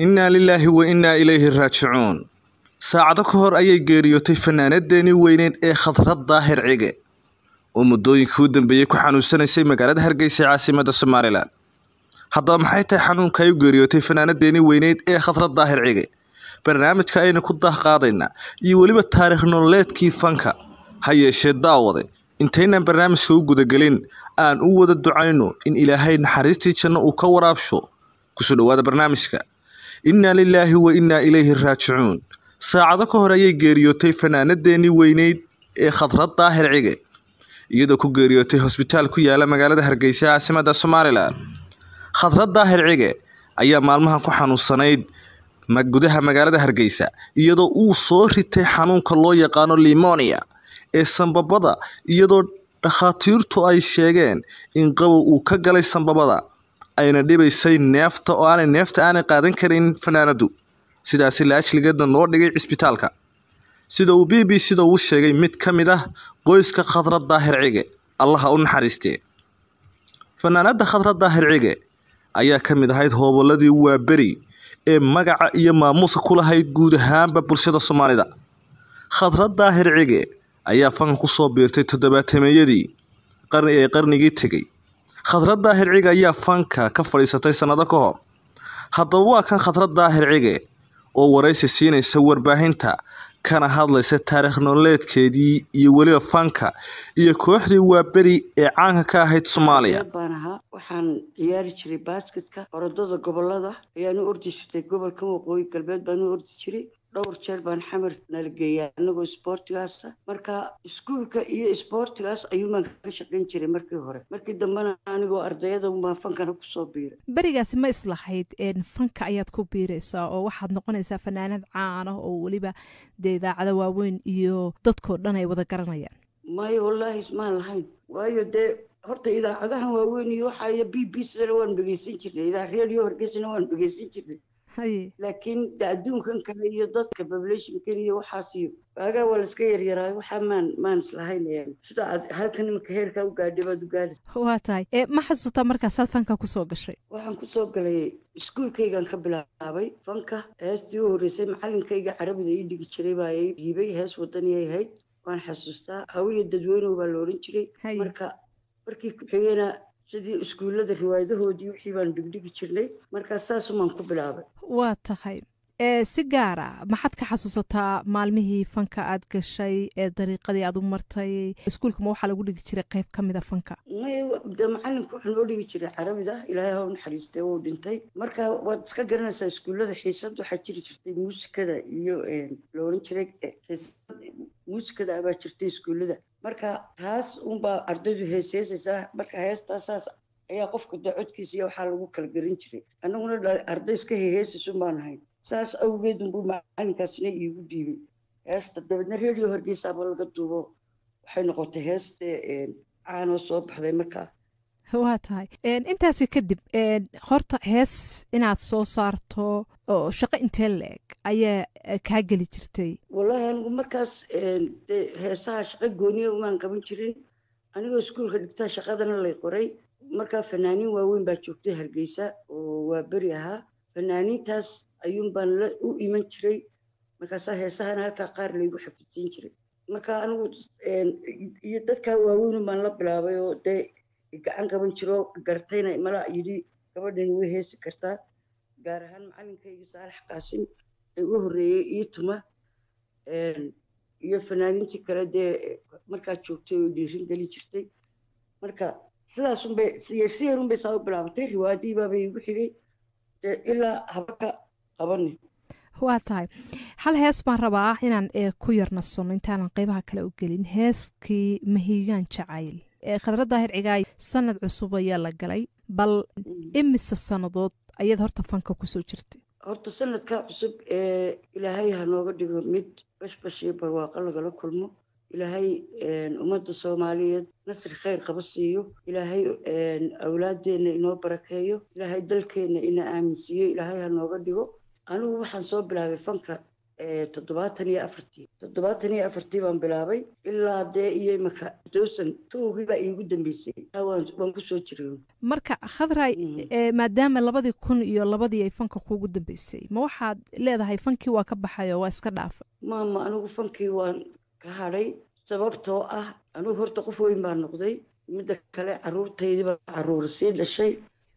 innaa lilaahi wa innaa ilayhi raajicuun saacado ka hor ayay geeriyootay fanaanadeennii weyneed ee khadrad daahir cige oo muddooyinkii u dambeeyey ku xanuunsanaysay magaalada hargeysa ee caasimadda somalilan haddaba maxay tahay xanuunka ay u geeriyootay fanaanadeennii weyneyd ee khadrad daahir cige barnaamijka ayna ku daahqaadaynaa iyo weliba taariikh nololeedkii fanka ha yeeshee daawade intaynaan barnaamijka u gudagelin aan u wada ducayno in ilaahay naxariistii janno uu ka waraabsho kusoo dhowaada barnaamijka innaa lilaahi wa innaa ilayhi raajicuun saacado ka hor ayay geeriyootay fanaanadeennii weyneyd ee khadrad daahir cige iyadoo ku geeriyootay hosbitaal ku yaala magaalada hargeysa ee caasimadda somalilan khadrad daahir cige ayaa maalmahan ku xanuunsanayd gudaha magaalada hargeysa iyadoo uu soo ritay xanuunka loo yaqaano limonia ee sambabada iyadoo dhakhaatiirtu ay sheegeen in qabow uu ka galay sambabada ayna dhibaysay neefta oo aanay neefta aanay qaadan karin fanaanadu sidaasi laajligeedna loo dhigay cisbitaalka sida uu b b sida uu sheegay mid ka mid ah qoyska khadrad daahir cige allaha u naxariistee fanaanada khadrad daahir cige ayaa ka mid ahayd hooboladii waaberi ee magaca iyo maamuuska ku lahayd guud ahaanba bulshada soomaalida khadrad daahir cige ayaa fanka kusoo biirtay toddobaatemeeyadii qarni ee qarnigii tegey khadrad daahir cige ayaa fanka ka fadhiisatay sannado ka hor haddaba waa kan khadrad daahir cige oo waraysi siinaysa warbaahinta kana hadlaysa taariikh nololeedkeedii iyo weliba fanka iyo kooxdii waaberi ee caanka ka ahayd soomaaliya baan ahaa waxaan ciyaari jiray baasketka orodada gobolada ayaan u ordi jirtay gobolka waqooyi galbeed baan u ordi jiray dhowr jeer baan xamar nalageeyaa anagoo isboortigaasa marka iskuulka iyo isboortigaas ayuunbaan ka shaqayn jiray markii hore markii dambena anigoo ardayada unbaan fankana kusoo biiray berigaasi ma islahayd fanka ayaad ku biiraysaa oo waxaad noqonaysaa fanaanad caan ah oo weliba dee idaacado waaweyn iyo dadkoo dhan ay wada garanayaan maya wallaahi ismaan lahayn waayo dee horta idaacadahan waaweyn iyo waxaay b b cdana waan dhegeysan jirnay idaa redio hargeysana waan dhegeysan jirnay laakiin de adduunkan kale iyo dadka populationkan iyo waxaas iyo waagaa waa laiska yaryaraayo waxaa maan maan islahayn sida aad halkan imanka heerkaa u gaadhay baad u gaadhaysa waa tahay ma xasuutaa markaasaad fanka kusoo gashay waxaan kusoo galay iskuulkaygan ka bilaabay fanka heestii u horreysay macalinkayga carabida ii dhigi jiray baa ii dhiibay hees wadaniyay ahayd waan xasuustaa hawiya dadweynow baa la ohan jiray marka markii ku-xigeyna sidii iskuullada riwaayadahoodii wixii baan dhigdhigi jirnay markaa saasumaan ku bilaabay waa tahay si gaara maxaad ka xasuusataa maalmihii fanka aad gashay ee dariiqadii aad u martay iskuulka ma waxaa lagu dhigi jiray qayb ka mida fanka may de macalinku waxaa noo dhigi jiray carabida ilaahay ha u naxariistay wuu dhintay marka waad iska garanaysaa iskuullada xiisad waxaa jiri jirtay muusikada iyo la oran jiray xiisad muusikada abaa jirtay iskuullada marka taas unbaa ardaydu hees heesaysaa marka heestaasaas ayaa qofka de codkiisa iyo waxaa lagu kala garan jiray annaguna arday iska heheesaysun baan ahayn saas awgeed unbuu macalinkaasina iigu dhiibay heesta dabeedna redio hargeysaaba laga duubo waxay noqotay heeste caanoo soo baxday markaa waa tahay intaasi kadib horta hees inaad soo saarto oo shaqo intee la-eg ayaa kaa geli jirtay wallaahi anigu markaas de heesaha shaqo gooniya umaan qaban jirin anigoo iskuulka dhigtaa shaqadana lay qoray markaa fanaaniin waaweyn baa joogtay hargeysa oo waa beri ahaa fanaaniintaas ayuun baan u iman jiray markaasaa heesahana halkaa qaar laygu xafidsiin jiray marka anigu iyo dadkaa waaweyn baan la bilaabay oo dee gacan qaban jiro gartayna mala yidhi gabadhan way heesi kartaa gaar ahaan macalinkayga saalax qaasim ee u horreeyey ii tuma iyo fanaaniintii kale dee markaa joogtay oo dhiirin gelin jirtay marka sidaasunbay si yarunbay saa u bilaabatay riwaayadii baabay igu xigay dee ilaa habaka qabani waa tahay hal hees baan rabaa inaan ku yarnasono intaanan qeybaha kale u gelin heeskii mahiigaan jacayl khadrad daahir cigaay sanad cusub ayaa la galay bal imise sannadood ayaad horta fanka kusoo jirtay horta sanadka cusub ee ilaahay ha nooga dhigo mid bashbash iyo barwaaqo lagala kulmo ilaahay ummadda soomaaliyeed nasri khayr qaba siiyo ilaahay awlaadeenna inoo barakeeyo ilaahay dalkeenna ina aaminsiiyo ilaahay ha nooga dhigo anigu waxaan soo bilaabay fanka toddobaatan iyo afartii toddobaatan iyo afartii baan bilaabay ilaa dee iyo imaka dosan towgii baa iigu dambeysay waan kusoo jiray marka khadray maadaama labadii kun iyo labadii ay fanka kuugu dambeysay ma waxaad leedahay fankii waa ka baxay oo waa iska dhaafa maama anigu fankii waan ka hadhay sababtoo ah anigu horta qof weyn baa noqday midda kale caruurtaydii baa caruur sii dhashay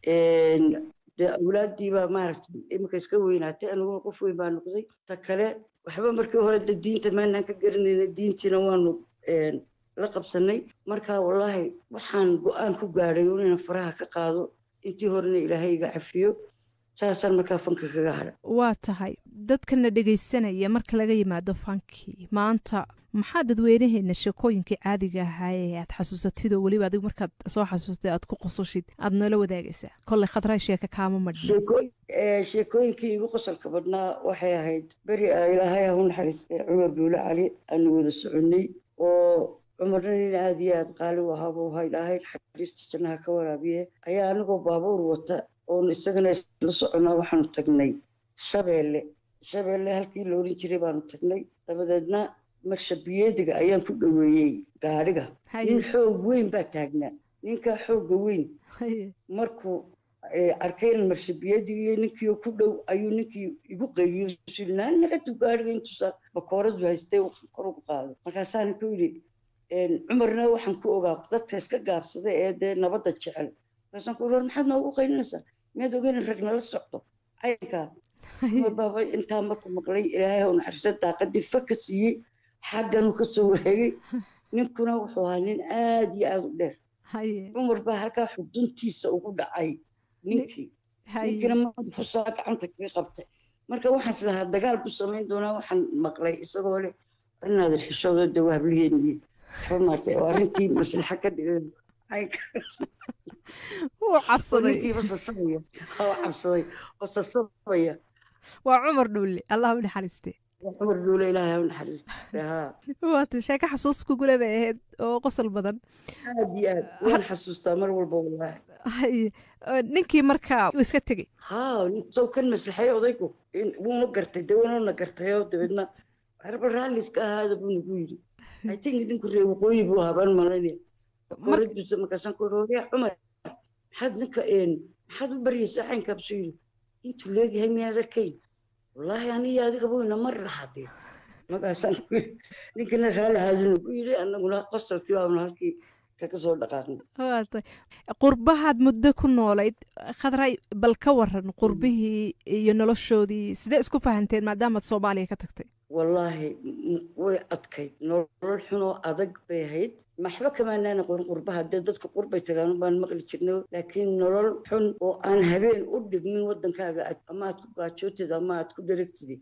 dee awlaadii baa maaragtay iminka iska weynaatay aniguna qof weyn baa noqday ta kale waxba markii hore de diinta maanaan ka garanayna diintiina waanu la qabsanay marka wallaahi waxaan go-aan ku gaadhay inaan faraha ka qaado intii horena ilaahay iga cafiyo saasaan markaa fanka kaga hadha waa tahay dadkana dhegaysanaya marka laga yimaado fankii maanta maxaa dadweynaheena sheekooyinkii caadiga ahaa ee aad xasuusatid oo weliba adigu markaad soo xasuustay aad ku qososhid aad noola wadaagaysaa kolley khadraa sheeka kaama madhin sheekooyinkii igu qosolka badnaa waxay ahayd beri ilaahay ha u naxariistay cumar duule cali aanu wada soconnay oo cumarna nin aada iyo aada qaali u ahaa buu ahaa ilaahay naxariista jannaha ka waraabiye ayaa anigoo baabuur wata oon isagana isla soconnaa waxaanu tagnay shabeelle shabeelle halkii la oran jiray baanu tagnay dabadeedna marshabiyeediga ayaan ku dhoweeyey gaadhiga nin xoog weyn baa taagnaa ninkaa xoogga weyn markuu arkayna marshabiyadiiyo ninkii ku dhow ayuu ninkii igu qaybiyo naanagadu gaadhiga intuusa bakooradu haystay kor ugu qaado markaasaa ninkuu yidhi cumarna waxaan ku ogaa dadka iska gaabsada ee dee nabadda jecel markaasaan ku war maxaad noogu qaylinaysaa miyaad ogeyn rag nala socdo caynkaa cumar baaba intaa markuu maqlay ilaahay ha u naxariista daaqadii faka siiyey xagganuu ka soo wareegay ninkuna wuxuu ahaa nin aada iyo aada u dheer cumar baa halkaa xuduntiisa ugu dhacay ninkii ninkiina madaxusaa gacanta kaga qabtay marka waxaan islahaa dagaal buu samayn doonaa waxaan maqlay isagoo leh arrinaadan xishooda de waa habliheenii waxba maartay oo arrintii maslaxa ka dhigay wuu cabsaday ninkiiba sasabaya oo cabsaday oo sasabaya waa cumar dhuule allah u naxariiste cumar dhuule ilaahay u naxariiste haa waata sheeko xasuus kugule bay ahayd oo qosol badan aad iyo aad waan xasuustaa mar walba wallaahi haye ninkii markaa uu iska tegey haa sow kan maslaxay odaygu wuuna gartay dee wuuna gartayoo dabeedna harba raalliska ahaada buu nagu yidhi i think ninku reer waqooyi buu ahaa baan malaynaya koradisa markaasaan ku rooriya cumar maxaad ninka maxaad u baryaysaa caynkaabsuu yidhi intuu leegyahay miyaad arkayn wallaahi aniyo adigaba wayna mar lahadee markaasaan ku yidhi ninkana raalli ahaadinu ku yidhi annaguna qosolkii baanu halkii kaga soo dhaqaaqnay waatay qurbahaad muddo ku noolayd khadray bal ka waran qurbihii iyo noloshoodii sidee isku fahanteen maadaamaad soomaaliya ka tagtay wallaahi way adkayd nolol xunoo adag bay ahayd maxba kamaanaan aqoon qurbaha dee dadka qurbay tagaan baan maqli jirnay laakiin nolol xun oo aan habeen u dhigmin waddankaaga ama aad ku gaajootid ama aad ku dheregtid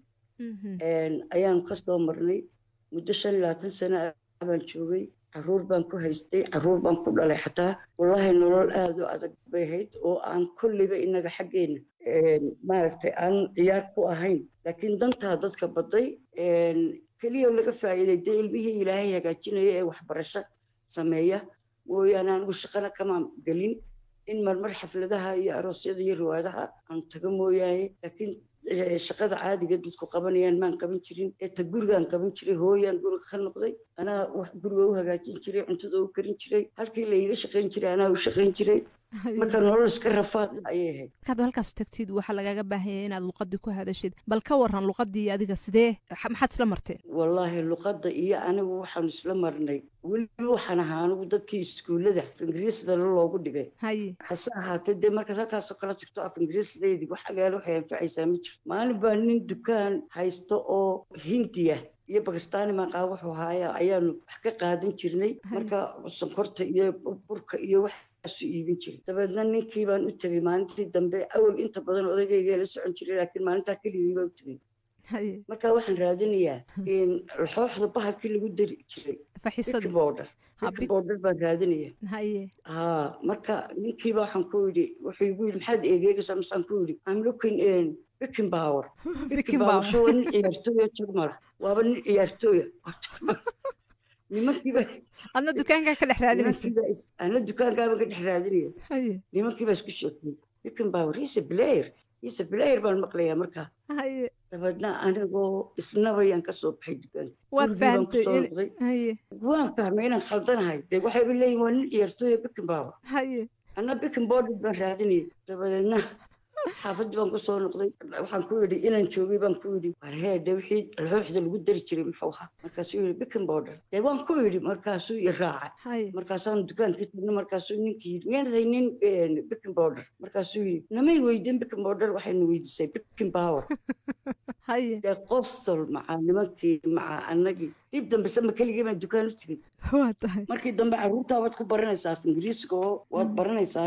ayaanu ka soo marnay muddo shan iyo labaatan sano baan joogay caruur baan ku haystay caruur baan ku dhalay xataa wallaahi nolol aada u adag bay ahayd oo aan kolleyba inaga xaggeena maaragtay aan ciyaar ku ahayn laakiin dantaa dadka baday keliya laga faa'iiday dee ilmihii ilaahay hagaajinaya ee waxbarasho sameeya mooyaane anigu shaqana kama gelin in marmar xafladaha iyo aroosyada iyo riwaadaha aan tago mooyaane laakiin shaqada caadiga dadku qabanayaan maan qaban jirin ee ta gurigaan qaban jiray hooyaan guriga ka noqday anaa wax guriga u hagaajin jiray cuntada u karin jiray halkii la iiga shaqayn jiray anaa u shaqayn jiray marka nolol iska rafaad ayay ahayd markaad halkaas tagtid waxaa lagaaga baahanya inaad luqadii ku hadashid bal ka waran luqadii adiga sidee maxaad isla marteen wallaahi luqadda iyo anigu waxaanu isla marnay weliba waxaan ahaa anigu dadkii iskuullada af ingiriisda loogu dhigay haye hase ahaatee dee markaad halkaasoo kala tagto af ingiriisdeedii wax agaalo waxay anfacaysaa ma jirto maalin baa nin dukaan haysto oo hindiya iyo bakistaani maqaa wuxuu haaya ayaanu wax ka qaadan jirnay marka sonkorta iyo burka iyo waxaasu iibin jiray dabeedna ninkii baan u tegey maalintii dambe awal inta badan odaygayga la socon jiray laakiin maalintaa keligii baa u tegey marka waxaan raadinayaa laxooxda bahalkii lagu dari jiray bikborder bikborder baan raadinaya haye haa marka ninkiiba waxaan ku yidhi wuxuu igu yidhi maxaad eegeegaysaa masaan ku yidhi i'm looking in bikin power bikin power soo nin ciyaartooya jarmala waaba nin ciyaartooya nimankiiba adna dukaankaa ka dhex raadinaysa ana dukaankaaba ka dhex raadinaya haye nimankiiba isku sheegtay bikin power he's a player iise bilaayar baan maqlayaa markaa haye dabeedna anigoo isnabayaan kasoo baxay dukaanka waad gurigii baan fahantay kusoo in noqday haye waan fahmay inaan khaldanahay dee waxayba leeyihin waa nin ciyaartooya bikin baaba haye anna bikin boodhid baan raadinayay dabadeedna xaafadii baan kusoo noqday waxaan ku yidhi inaan joogay baan ku yidhi war heedhe wixii alxooxda lagu dari jiray muxuu ahaa markaasuu yidhi bikin boodhar dee waan ku yidhi markaasuu i raacay haye markaasaan dukaankii tagnay markaasuu ninkii yidhi miyaanad haynin bikin boodhar markaasuu yidhi namay weydin bikin boodhar waxayna weydiisay bikin power haye dee qosol macaa nimankii macaa annagii dib dambese ma keligii baan dukaan u tegin waa tahay markii dambe carruurtaa waad ku baranaysaa af ingiriisiga oo waad baranaysaa